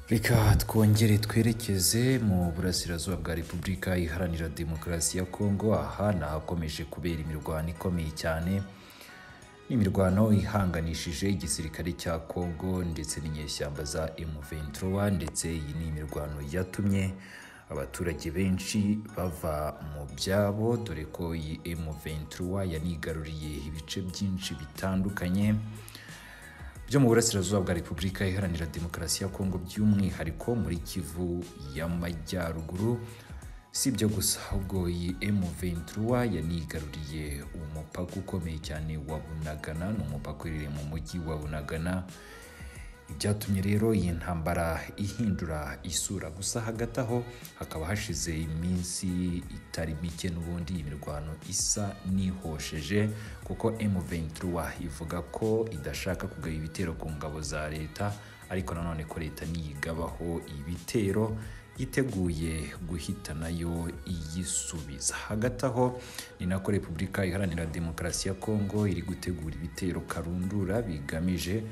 reka twongere twerekeze mu burasirazuba bwa repubulika iharanira demokarasi ya kongo aha ni ahakomeje kubera imirwano ikomeye cyane imirwano ihanganishije igisirikare cya kongo ndetse n'inyeshyamba za M23 ndetse iyi ni imirwano yatumye abaturage benshi bava mu byabo dore ko iyi M23 yanigaruriye ibice byinshi bitandukanye byo mu burasirazuba bwa repubulika iharanira demokarasi ya kongo by'umwihariko muri kivu y'amajyaruguru si ibyo gusa ahubwo iyi M23 yanigaruriye umupaka ukomeye cyane wa Bunagana ni umupaka uherereye mu mujyi wa Bunagana ibyatumye rero iyi ntambara ihindura isura gusa hagati aho hakaba hashize iminsi itari mike n'ubundi imirwano isa n'ihosheje kuko M23 ivuga ko idashaka kugaba ibitero ku ngabo za leta ariko nanone ko leta niyigabaho ibitero yiteguye guhita nayo iyisubiza hagati aho ni nako repubulika iharanira demokarasi ya kongo iri gutegura ibitero karundura bigamije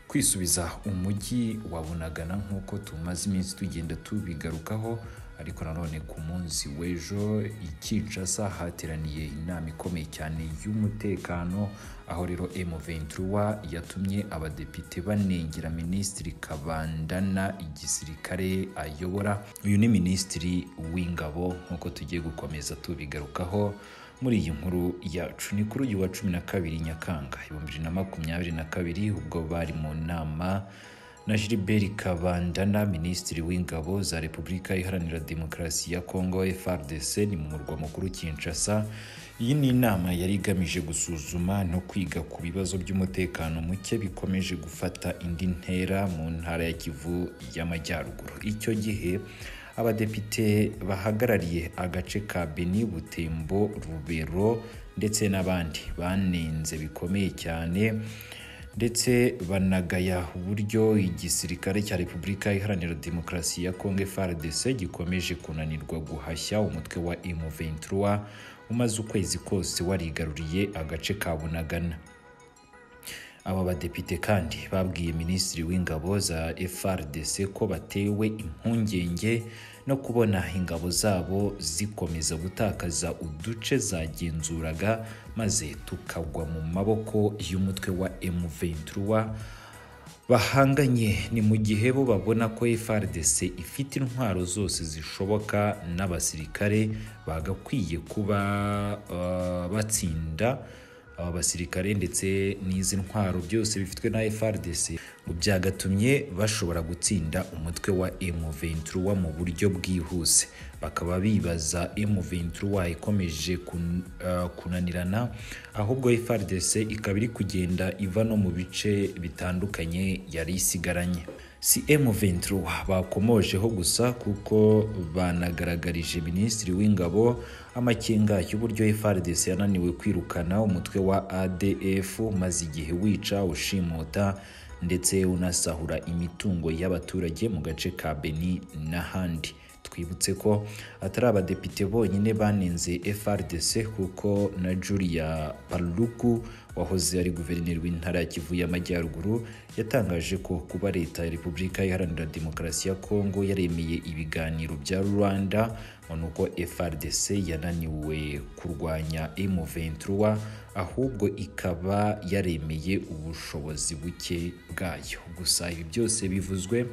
kwisubiza umujyi wa bunagana nk'uko tumaze iminsi tugenda tubigarukaho ariko nanone ku munsi w'ejo i kinshasa hateraniye inama ikomeye cyane y'umutekano aho rero M23 yatumye abadepite banengera minisitiri kabandana igisirikare ayobora uyu ni minisitiri w'ingabo nk'uko tugiye gukomeza tubigarukaho muri iyi nkuru yacu ni kuri uyu wa cumi na kabiri nyakanga ibihumbi bibiri na makumyabiri na kabiri ubwo bari mu nama na Gilbert Kabandana minisitiri w'ingabo za Repubulika Iharanira Demokarasi ya Kongo FARDC ni mu murwa mukuru Kinshasa iyi ni inama yari igamije gusuzuma no kwiga ku bibazo by'umutekano muke bikomeje gufata indi ntera mu ntara ya Kivu y'Amajyaruguru icyo gihe abadepite bahagarariye agace ka Beni Butembo Rubero ndetse n'abandi banenze bikomeye cyane ndetse banagaya uburyo igisirikare cya repubulika iharanira demokarasi ya kongo frdc gikomeje kunanirwa guhashya umutwe wa m23 umaze ukwezi kose warigaruriye agace ka bunagana aba badepite kandi babwiye minisitiri w'ingabo za frdc ko batewe impungenge no kubona ingabo zabo zikomeza gutakaza uduce zagenzuraga maze tukagwa mu maboko y'umutwe wa M23 bahanganye ni mu gihe bo babona ko FARDC ifite intwaro zose zishoboka n'abasirikare bagakwiye kuba uh, batsinda aba basirikare ndetse n'izi ntwaro byose bifitwe na FRDC byagatumye bashobora gutsinda umutwe wa M23 mu buryo bwihuse bakaba bibaza M23 ikomeje kun, uh, kunanirana ahubwo FRDC ikaba iri kugenda iva no mu bice bitandukanye yari isigaranye si M23 bakomojeho gusa kuko banagaragarije minisitiri w'ingabo amakenga y'uburyo FRDC yananiwe kwirukana umutwe wa ADF maze igihe wica ushimuta ndetse unasahura imitungo y'abaturage mu gace ka Beni n'ahandi twibutse ko atari abadepite bonyine banenze FRDC kuko na Julia Paluku wahoze ari guverineri w'intara ya Kivu y'Amajyaruguru yatangaje ko kuba leta ya Repubulika Iharanira Demokarasi ya Kongo yaremeye ibiganiro bya Rwanda ni uko FRDC yananiwe kurwanya M23 ahubwo ikaba yaremeye ubushobozi buke bwayo gusa ibi byose bivuzwe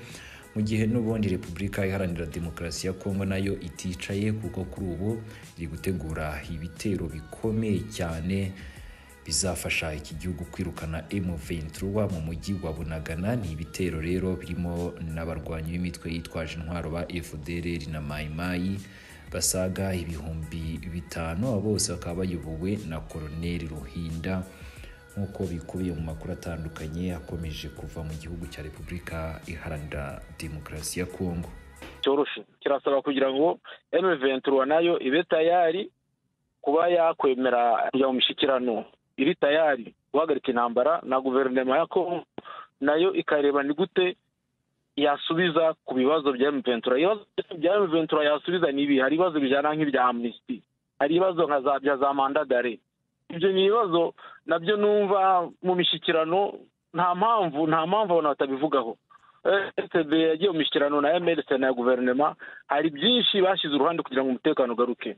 mu gihe n'ubundi repubulika iharanira demokarasi ya kongo nayo iticaye kuko kuri ubu iri gutegura ibitero bikomeye cyane bizafasha iki gihugu kwirukana M23 mu mujyi wa Bunagana ni ibitero rero birimo n'abarwanyi b'imitwe yitwaje intwaro ba FDLR na Mai Mai basaga ibihumbi bitanu bose bakaba bayobowe na Colonel Ruhinda nk'uko bikubiye mu makuru atandukanye akomeje kuva mu gihugu cya repubulika iharanira demokarasi ya kongo cyoroshye kirasaba kugira ngo M23 nayo ibe tayari kuba yakwemera kujya mu mishyikirano iri tayari guhagarika intambara na guverinoma ya kongo nayo ikareba ni gute yasubiza ku bibazo bya M23 ibibazo bya M23 yasubiza ni ibi hari ibibazo bijyana nk'ibya amnesty hari ibibazo nka za mandadare ibyo ni ibibazo nabyo numva mu mishyikirano nta mpamvu nta mpamvu abantu batabivugaho ecb yagiye mu mishyikirano na emerese na guverinoma hari byinshi bashyize uruhande kugira ngo umutekano ugaruke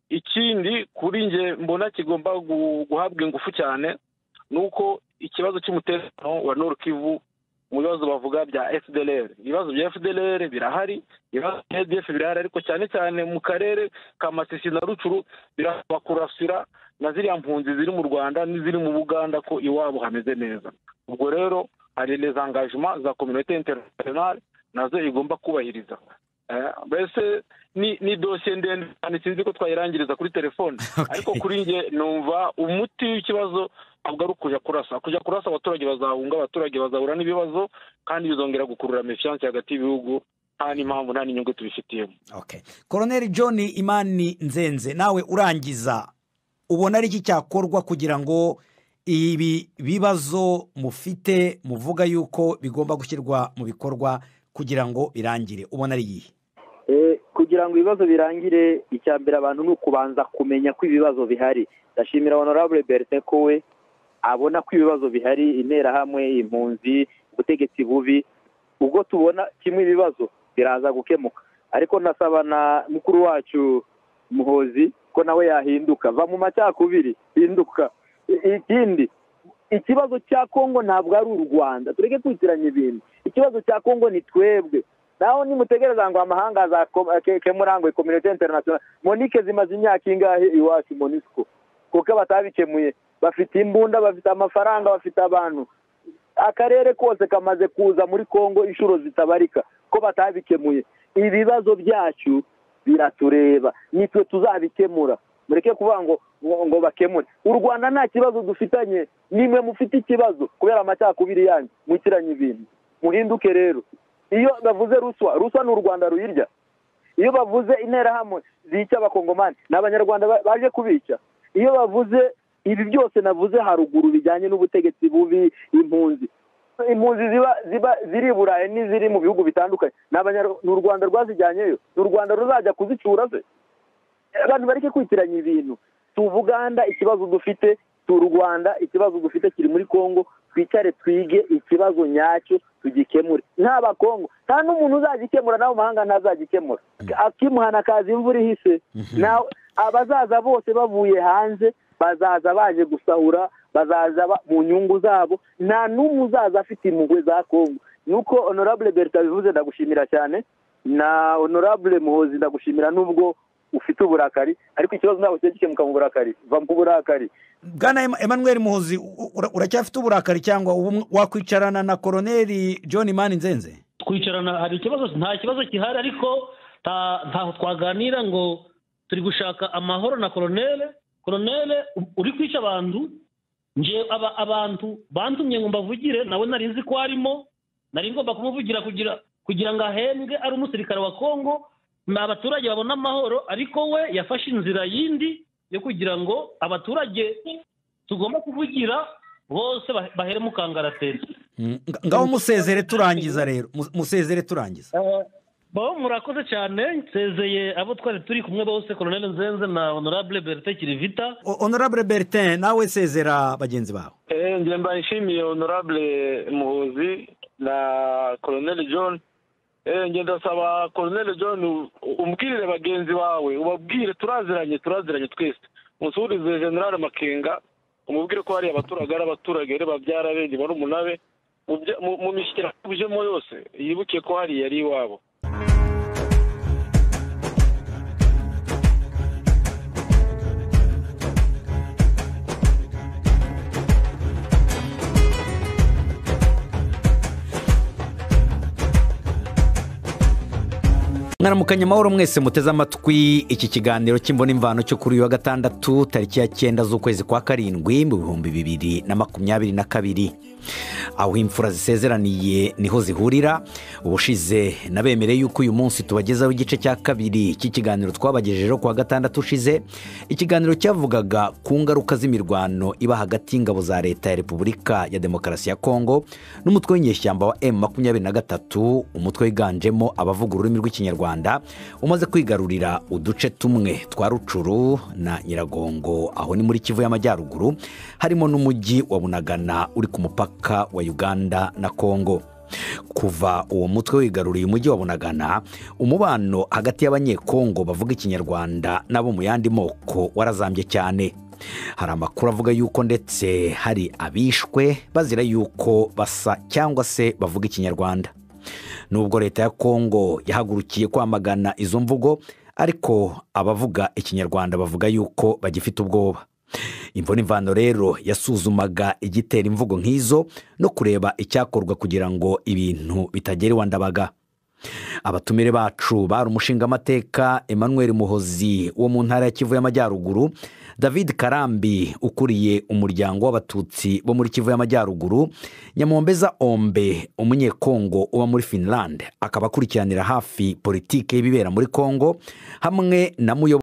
ikindi kuri nge mbona kigomba guhabwa ingufu cyane ni uko ikibazo cy'umutekano wa Kivu mu bibazo bavuga bya fdr ibibazo bya fdr birahari ibibazo bya edf birahari ariko cyane cyane mu karere ka masisi na rucuru birabakurasira na ziriya mpunzi ziri mu rwanda n'iziri mu buganda ko iwabo hameze neza ubwo rero hari les engagement za communauté internationale nazo igomba kubahiriza mbese ni ni dosiye ndende cyane sinzi ko twayirangiriza kuri telefone ariko kuri nge numva umuti w'ikibazo ntabwo ari ukujya kurasa kujya kurasa abaturage bazahunga abaturage bazahura n'ibibazo kandi bizongera gukurura mefiyanse hagati y'ibihugu nta n'impamvu nta n'inyungu tubifitiyemo koroneri john imani nzenze nawe urangiza ubona ari iki cyakorwa kugira ngo ibi bibazo mufite muvuga yuko bigomba gushyirwa mu bikorwa kugira ngo birangire ubona ari iyihe kugira ngo ibibazo birangire icya mbere abantu ni ukubanza kumenya ko ibibazo bihari ndashimira honorable bertin ko we abona ko ibibazo bihari interahamwe impunzi ubutegetsi bubi ubwo tubona kimwe ibibazo biraza gukemuka ariko nasaba na mukuru wacu muhozi ko nawe yahinduka va mu macakubiri hinduka ikindi ikibazo cya kongo ntabwo ari u rwanda tureke kwitiranya ibintu ikibazo cya kongo ni twebwe naho nimutegereza ngo amahanga azakemurangwe kominote interinasiyonali monike zimaze imyaka ingahe iwacu monisiko kuko batabikemuye bafite imbunda bafite amafaranga bafite abantu akarere kose kamaze kuza muri kongo inshuro zitabarika ko batabikemuye ibibazo byacu biratureba nitwe tuzabikemura mureke kuvuga ngo ngo bakemure u rwanda nta kibazo dufitanye nimwe mufite ikibazo kubera amacakubiri yanyu mwikiranye ibintu muhinduke rero iyo bavuze ruswa ruswa ni u rwanda ruyirya iyo bavuze interahamwe zica abakongomani ni abanyarwanda baje kubica iyo bavuze ibi byose navuze haruguru bijyanye n'ubutegetsi bubi impunzi impunzi ziba ziba ziri i burayi n'iziri mu bihugu bitandukanye ni u rwanda rwazijyanyeyo ni u rwanda ruzajya kuzicura se abantu bareke kwitiranya ibintu si ubuganda ikibazo dufite si u rwanda ikibazo dufite kiri muri congo twicare twige ikibazo nyacyo tugikemure nta bakongo nta n'umuntu uzagikemura nawe amahanga ntazagikemura akimuhana akaza imvura ihise abazaza bose bavuye hanze bazaza baje gusahura bazaza mu nyungu zabo nta n'umwe uzaza afite impuhwe za congo nuko honorable berta bivuze ndagushimira cyane na honorable muhozi ndagushimira n'ubwo ufite uburakari ariko ikibazo ntabwo kijya gikemuka mu burakari va mu burakari bwana emmanuel muhozi uracyafite uburakari cyangwa wakwicarana na koroneri john mani nzenze twicarana hari ikibazo nta kibazo gihari ariko ntaho twaganira ngo turi gushaka amahoro na koronere koronere uri kwica abantu ngewe abantu bantumye ngo mbavugire nawe nari nzi ko arimo nari ngomba kumuvugira kugira ngo ahembwe ari umusirikare wa kongo ni abaturage babona amahoro ariko we yafashe inzira yindi yo kugira ngo abaturage tugomba kuvugira bose bahere mu kangaratete ngaho musezere turangiza rero musezere turangiza bo murakoze cyane nsezeye abo twari turi kumwe bose koroneli nzenze na honorable bertin kirivita honorable bertin nawe sezera bagenzi bawe njye mba nshimiye honorable muhuzi na koroneli john ngenda saba koroneli john umbwirire bagenzi bawe ubabwire turaziranye turaziranye twese musubirize generale makenga umubwire ko hariya abaturage ari abaturage reba babyara be nibara umunabe mu mishyikirano tujemo yose yibuke ko hariya ari iwabo mwaramukanye amahoro mwese muteze amatwi iki kiganiro cy'imbona imvano cyo kuri uyu wa gatandatu tariki ya cyenda z'ukwezi kwa karindwi mu bihumbi bibiri na makumyabiri na kabiri aho imfura zisezeraniye niho zihurira ubushize nabemereye yuko uyu munsi tubagezaho igice cya kabiri cy'ikiganiro twabagejejeho ku wa gatandatu ushize ikiganiro cyavugaga ku ngaruka z'imirwano iba hagati y'ingabo za leta ya repubulika ya demokarasi ya kongo n'umutwe w'inyeshyamba wa emu makumyabiri na gatatu umutwe wiganjemo abavuga ururimi rw'ikinyarwanda umaze kwigarurira uduce tumwe twa rucuru na nyiragongo aho ni muri kivu y'amajyaruguru harimo n'umujyi wa bunagana uri ku mupaka wa uganda na kongo kuva uwo mutwe wigaruriye umujyi wa bunagana umubano hagati y'abanyekongo bavuga ikinyarwanda n'abo mu yandi moko warazambye cyane hari amakuru avuga yuko ndetse hari abishwe bazira yuko basa cyangwa se bavuga ikinyarwanda nubwo leta ya kongo yahagurukiye kwamagana izo mvugo ariko abavuga ikinyarwanda bavuga yuko bagifite ubwoba imvune imvano rero yasuzumaga igitera imvugo nk'izo no kureba icyakorwa kugira ngo ibintu bitagera iwa ndabaga abatumire bacu bari umushingamateka emmanuel muhozi wo mu ntara ya kivu y'amajyaruguru david karambi ukuriye umuryango w'abatutsi bo muri kivu y'amajyaruguru nyamombeza ombe umunyekongo uba muri finland akaba akurikiranira hafi politiki y'ibibera muri kongo hamwe na muyobo